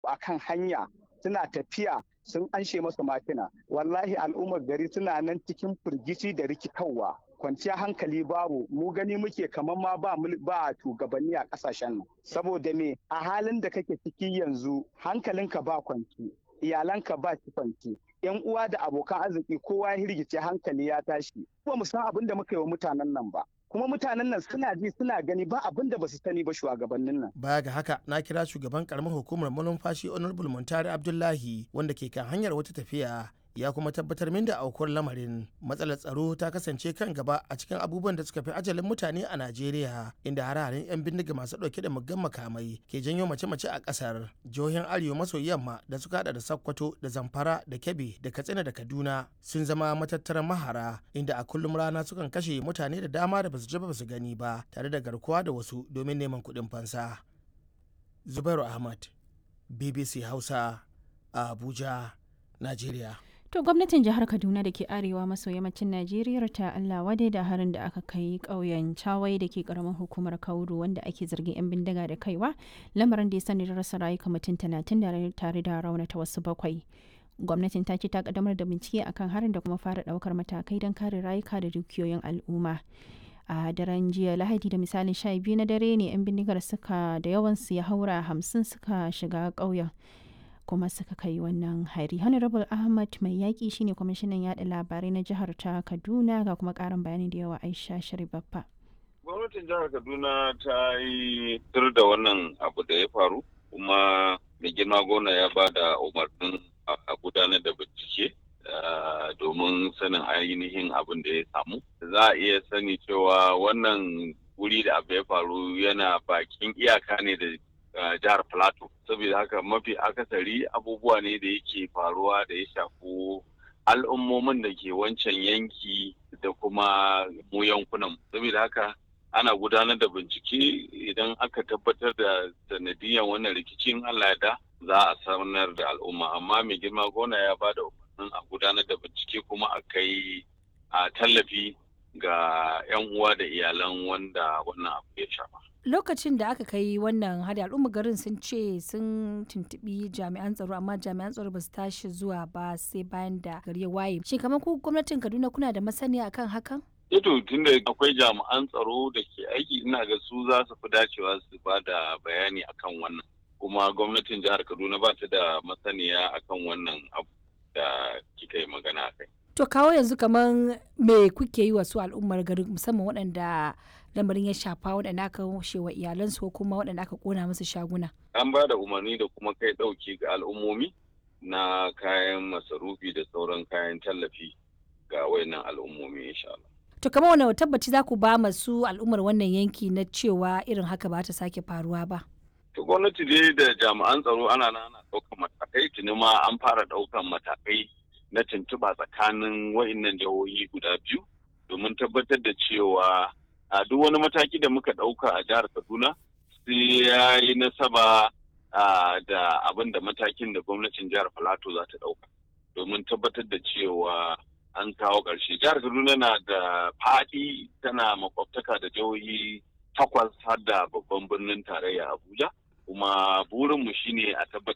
a kan hanya suna tafiya sun anshe masa makina wallahi al'ummar gari suna nan cikin firgici da rikitarwa kwanciya hankali babu mu gani muke kamar ma ba ba shugabanni a kasashen nan saboda me a halin da kake ciki yanzu hankalinka ba kwanci iyalanka ba ci kwanci yan uwa da abokan arziki kowa ya hirgice hankali ya tashi ba mu san abin da muka yi wa mutanen nan ba kuma mutanen nan suna ji suna gani ba abin da ba su sani ba shugabannin nan. Baya ga haka na kira shugaban karamar hukumar malumfashi Honorable Muntari Abdullahi wanda ke kan hanyar wata tafiya ya kuma tabbatar min da aukuwar lamarin matsalar tsaro ta kasance kan gaba a cikin abubuwan da suka fi ajalin mutane a najeriya inda hare-haren 'yan bindiga masu dauke da muggan makamai ke janyo mace-mace a kasar jihohin arewa maso yamma da suka hada da sokoto da zamfara da kebbi da katsina da kaduna sun zama matattaran mahara inda a kullum rana sukan kashe mutane da dama da basu ji ba su gani ba tare da garkuwa da wasu domin neman kuɗin fansa zubairu ahmad bbc hausa a abuja najeriya To gwamnatin jihar Kaduna da ke arewa maso yammacin Najeriya ta Allah wadai da harin da aka kai ƙauyen Chawai da ke ƙaramin hukumar Kauru wanda ake zargin 'yan bindiga da kaiwa lamarin da ya sani da rasa rayuka mutum talatin da tare da raunata wasu bakwai. Gwamnatin ta ce ta kaddamar da bincike akan harin da kuma fara ɗaukar matakai don kare rayuka da dukiyoyin al'umma. a daren jiya lahadi da misalin sha biyu na dare ne 'yan bindigar suka da yawansu ya haura hamsin suka shiga ƙauyen kuma suka kai wannan hari honorable ahmad mai yaƙi shine kwamishinan yaɗa labarai na jihar ta kaduna ga kuma ƙarin bayani da yawa aisha sharibaffa gwamnatin jihar kaduna ta yi tur da wannan abu da ya faru kuma mai girma gona ya ba da umarnin a gudanar da bincike domin sanin ainihin abin da ya samu za a iya sani cewa wannan wuri da abu ya faru yana bakin iyaka ne da jihar plateau saboda haka mafi akasari abubuwa ne da yake faruwa da ya shafi al'ummomin da ke wancan yanki da kuma mu yankunan saboda haka ana gudanar da bincike idan aka tabbatar da sanadiyan wannan rikicin allah da za a sanar da al'umma amma mai girma gona ya ba da umarnin a gudanar da bincike kuma a kai a tallafi ga 'yan uwa da iyalan wanda wannan abu ya shafa lokacin da aka kai wannan hari al'umma garin sun ce sun tuntubi jami'an tsaro amma jami'an tsaro ba su tashi zuwa ba sai bayan da gari ya waye shin kamar ku gwamnatin kaduna kuna da masaniya akan hakan Ito tunda akwai jami'an tsaro da ke aiki ina ga su za su fi dacewa su ba da bayani akan wannan kuma gwamnatin jihar kaduna ba ta da masaniya akan wannan abu da kika yi magana kai. to kawo yanzu kamar me kuke yi wa su al'ummar garin musamman waɗanda lamarin ya shafa waɗanda aka washe wa iyalansu ko kuma waɗanda aka kona musu shaguna. An ba da umarni da kuma kai ɗauki ga al'ummomi na kayan masarufi da sauran kayan tallafi ga wayannan al'ummomi insha Allah. To kamar wani tabbaci za ku ba masu al'ummar wannan yanki na cewa irin haka ba ta sake faruwa ba. To gwamnati dai da jami'an tsaro ana nan ana ɗaukan matakai tuni ma an fara ɗaukan matakai na tuntuɓa tsakanin wayannan jihohi guda biyu domin tabbatar da cewa a duk wani mataki da muka ɗauka a jihar kaduna sai ya yi nasaba da abin da matakin da gwamnatin jihar filato za ta ɗauka domin tabbatar da cewa an kawo ƙarshe jihar kaduna na da faɗi tana makwabtaka da jihohi takwas har da babban birnin tarayya abuja kuma burinmu shine a tabbatar